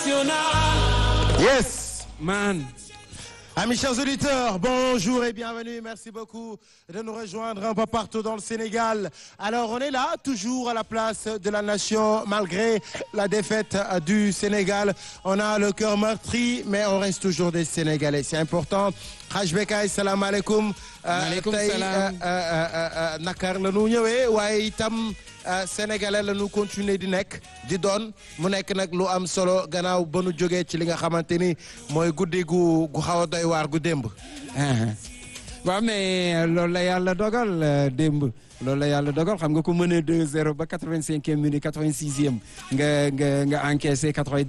international. Yes. Man. Amis chers auditeurs, bonjour et bienvenue. Merci beaucoup de nous rejoindre un peu partout dans le Sénégal. Alors, on est là, toujours à la place de la nation, malgré la défaite du Sénégal. On a le cœur meurtri, mais on reste toujours des Sénégalais. C'est important. Haj Bekay, salam alaikum. Maaleykum tey salaam. nakar la ñu ñëwee waaye itam sénégalais la ñu continuer di nekk di doon mu nekk nag lu am solo gannaaw ba nu jógee ci li nga xamante ni mooy guddi gu gu xaw a doy waar gu démb. waaw mais loolu la yàlla dogal euh, démb loolu la yàlla dogal xam nga ku mënee 2-0 ba 85e minute 86e nga nga nga encaissé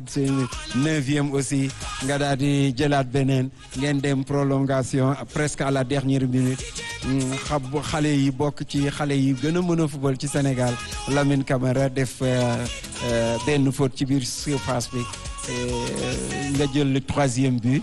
89e aussi nga daal di jëlaat beneen ngeen dem prolongation presque à la dernière minute Mm, xam xale yi bokk ci xale yi gën a mën a football ci Sénégal Lamine Camara def euh, euh, benn faute ci biir surface bi euh, nga jël le troisième but.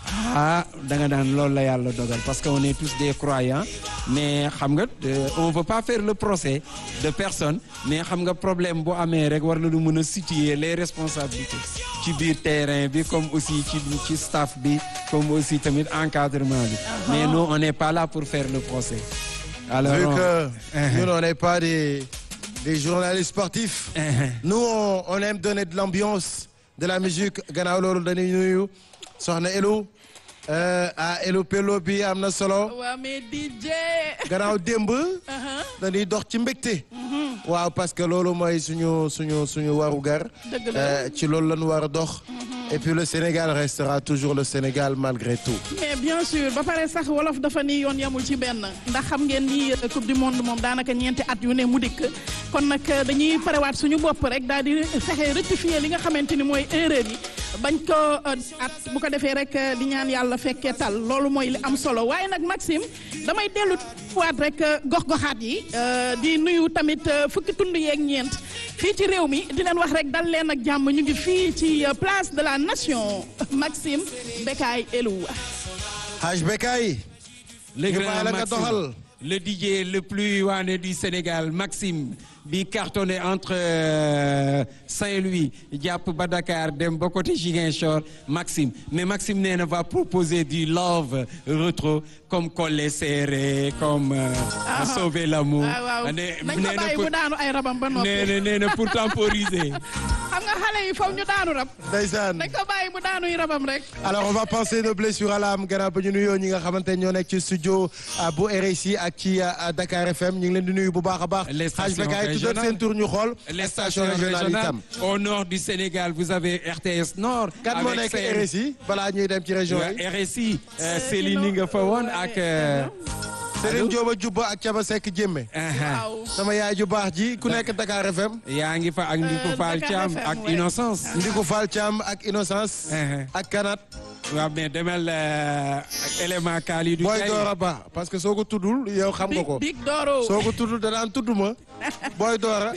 ah da nga daan loolu la yàlla dogal parce que on est tous des croyants mais xam nga euh, on veut pas faire le procès de personne mais xam nga problème bu amee rek war na lu mën a situer les responsabilités ci biir terrain bi comme aussi ci ci staff bi comme aussi tamit encadrement bi mais nous on n'est pas là pour faire le procès alors Vu on- que nous, on n'est pas des, des journalistes sportifs. Nous, on, on aime donner de l'ambiance, de la musique. gannaaw loolu dañuy nuyu soxna Elou euh, ah Elou Pello bi am na solo. waa mais DJ. gannaaw démb dañuy dox ci mbégte waaw parce que loolu mooy suñu suñu suñu warugar Dëgg la. Euh, ci loolu la ñu war a dox et puis le Sénégal restera toujours le Sénégal malgré tout mais bien sûr ba pare sax wolof dafa ni yoon yamul ci benn ndax xam ngeen ni euh, coupe du monde moom daanaka ñeenti at yu ne mu dikk kon nag euh, dañuy parewaat suñu bopp rek daal di fexe rectifier li nga xamante ni mooy erreur yi bañ ko euh, at bu ko defee rek euh, di ñaan yàlla fekkee tal loolu mooy li am solo waaye nag Maxime damay dellu waat rek euh, gox-goxaat yi euh, di nuyu tamit euh, fukki tund yeeg ñeent fii ci réew mi di leen wax rek dal leen ak jàmm ñu ngi fii ci euh, place de la nation Maxime Bekay Elou. Haj Bekay le ñu grand bàyyi la nga Maxime, doxal. le DJ le plus waane du Sénégal Maxime bi cartonné entre euh, Saint-Louis jàpp ba Dakar dem ba côté Ziguinchor Maxime mais Maxime nee na va proposer du love retro comme Collé Serré comme euh, Ah. Sauver l'amour waaw waaw ne nañ ko nee na bàyyi pour mu daanu ay rabam ba noppi nee na nee na pour temporiser xam nga xale yi faw ñu daanu rab ndeysaan nañ ko bàyyi mu daanuy rabam rek alors on va penser nos blessures à l'âme gannaaw ba ñu nuyoo ñi nga xamante ne ñoo nekk ci studio ah, bu RSI ak ci ah, Dakar FM ñu ngi leen di nuyu bu baax a baax Les Haj stations Bekay tuddal régionales. seen tur ñu xool les station stations régionale régionales itam au nord du Sénégal vous avez RTS Nord kan moo avec nekk CM. RSI balaa ñuy dem ci région yi Ouais, RSI euh, Céline nga fa woon ak euh, Serigne Diop Jubba ak Caba Seck Jémme aha. waaw sama yaay ju baax ji ku nekk Dakar FM yaa ngi fa ak Ndiku Euh, Fall Dakar Thiam FM, ak ouais. Innocence Ndiku Fall Thiam ak Innocence Uh-huh. ak Kanat waaw mais demel euh, ak élément Kalidou Boy Kay. Dora Ba parce que soo ko tuddul yow xam nga big ko big dooro soo ko tuddul danaan tudd ma Boy Dora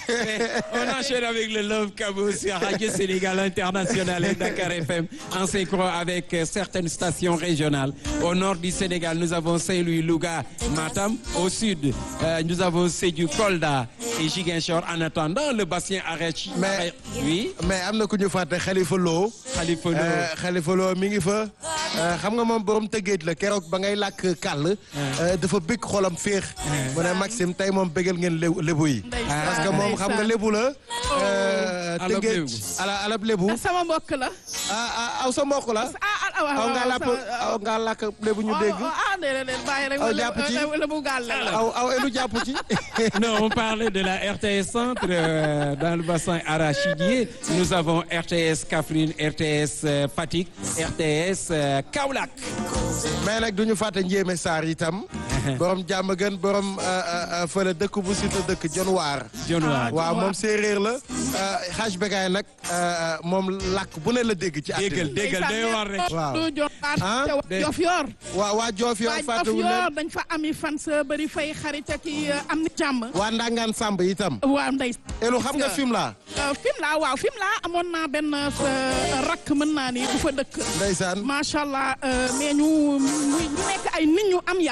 On enchaîne avec le Love Cabo sur Radio Sénégal International et Dakar FM en synchro avec euh, certaines stations régionales. Au nord du Sénégal, nous avons Saint-Louis, Louga, Matam. Au sud, euh, nous avons Sédhiou, Kolda et Ziguinchor. En attendant, le bassin Arachi. Mais- oui, mais am na ku ñu fàtte Khalifa Lo Khalifa Lo. Euh, Khalifa Lo mi ngi fa Euh, xam nga moom borom tëggeet la keroog ba ngay làkk kàll euh, dafa bëgg xolam féex mu ne Maxime tey moom bëggal ngeen lébu lébu yi Ndeysaan, parce que moom xam nga ndeysaan. lébu la euh, Alab tëggeet lébu. ala alab lébu sama mbokk la ah ah aw sa mbokk la ah ah waaw aw waaw nga làpp aw nga làkk lébu ñu dégg ah déedéet déedéet bàyyi rek Aw wala jàpp ci. wala bu gàll la aw aw elu jàpp ci Non, on parlait de la RTS Centre euh, dans le bassin arachidier. Nous avons RTS Kaffrine, RTS euh, Fatick, RTS euh, Kaolack. mais nag du ñu fàtte njéeme Sarr itam borom jàmm gën borom euh, euh, fële dëkk bu sita dëkk Jon Waar John Waar. waaw moom séeréer la Haj Bekay nag euh, moom làkk bu ne la dégg ci déggal àddina déggal day war rek. Waaw. du jox Ah, de- jof yor waa waa Joof yow waa jof fàttewuñ yor leen dañ fa ami fan sa bëri fay xarit ak i am ni jàmm waa Ndangaan Samb itam waaw ndey elu xam nga film la film la waaw film la amoon naa benn euh, rakk mën naa ni bu fa dëkk ndeysaan macha allah euh, mais ñu ñu ñu nekk ay nit ñu am yar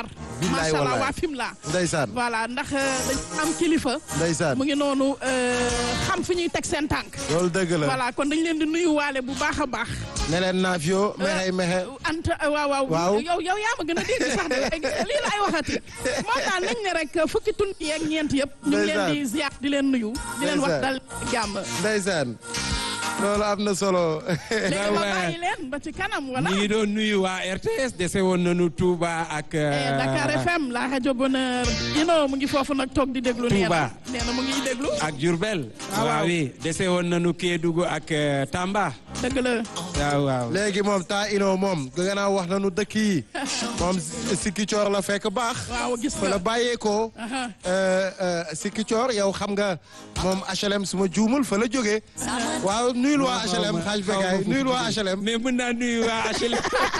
billaay macha allah wallaay waa Fimela ndeysaan voilà ndax dañ am kilifa ndeysaan mu ngi noonu xam fi ñuy teg seen tànk loolu dëgg la voilà kon dañ leen di nuyu waale bu baax a baax ne leen naafio mexey mexe anta waaw waaw Waaw. yow yow yaa ma gën a dégg sax de lii laay waxati moom daal nañ ne rek fukki tund yeeg ñeent yëpp ñu ngi leen di ziar di leen nuyu di leen wax dal jàmm ndeysaan loolu am na solo léegi ma bàyyi leen ba ci kanam wala ñu ngi doon nuyu waa RTS dese woon nañu Touba ak. Eh, Dakar FM la rajo bonheur ino mu ngi foofu nag toog di déglu nee Touba. na nee na mu ngi déglu ak Diourbel. waaw. waaw oui dese woon nañu Kédougou ak euh, Tamba. dëgg la waaw waaw. léegi moom taa ino moom gannaaw wax nañu dëkk yi moom sikki coor la fekk baax waaw gis fa la nga bàyyeekoo Aha. sikki coor yow xam nga moom HLM suma juumul fa la jógee waaw nuyul waa HLM xaaj begaay nuyul waa HLM mais mën naa nuyu waa HLM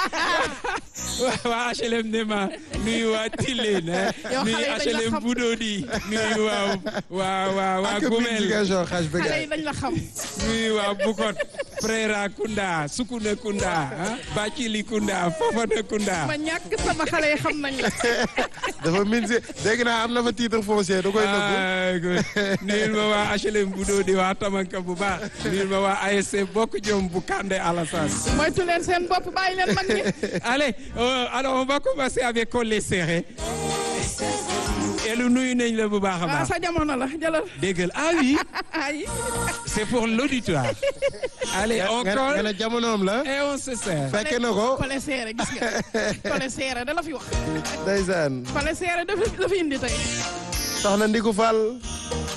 waa HLM ne ma nuyu waa Tilène Yow nuyu xale yi dañ la HLM xam. Budodi nuyu waa waa waa waa ak biir Gumel Ziguinchor xaaj xale begaay yi dañ la xam nuyu waa Bukot Prera Kunda Sukuna Kunda ah Bacili Kunda Fofana Kunda ma ñàkk sama xale yi xam nañ la dafa min si dégg naa am na fa titre foncier da koy nëbbu ah good. nuyul ma waa HLM Budodi waa Tamanka bu baax nuyul ma waa ASC Bokk Jom bu Kande Alassane moytu leen seen bopp bàyyi leen mag ñi Allez, euh, alors on va commencer avec Collé Serré. Elu nuyu nañ la bu baax a ah baax. sa jamono la jëlal Déggal ah oui, ay c'est pour l'auditoire. Allez, on nga nga colle ne jamonoom la et on se sert. fekke na ko kole seere gis nga kole seere da la fi wax ndeysaan kole seere dafa dafa indi tey soxna Ndiku Fall